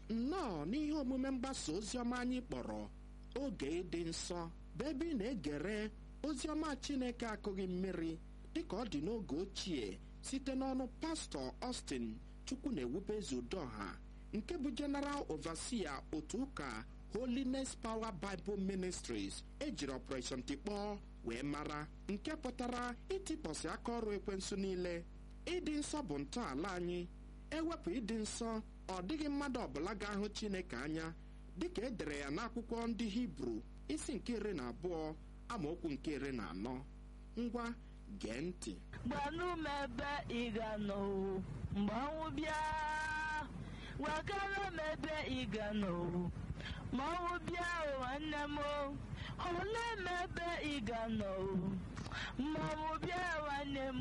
nnọọ n'ihe omume mgbasa oziọma anyị kpọrọ oge ịdị nsọ bụ ebe ị na-egere oziọma chineke akụghị mmiri dịka ọ dị n'oge ochie site n'ọnụ pastọ Austin chukwu na-ewube ezudoha nke bụ General Overseer otu ụka Holiness Power Bible Ministries ejiri Operation Tikpọọ wee mara nke pụtara ịtịpọsị aka ọrụ ekwensu niile ịdị nsọ bụ ntọala anyị ewepụ ịdị nsọ ọ dịghị mmadụ ọbụla ga-ahụ Chineke anya dịka e dere ya n'akwụkwọ ndị Hibru isi nke iri na abụọ amaokwu nke iri na anọ ngwa gee ntị gbanụ m ebe ị ga nọ mgbe ọnwụ bịa gwakara m ebe ị ga nọ ma ọnwụ bịa o nwanne m olee m ebe ị ga nọ ma ọnwụ bịa nwanne m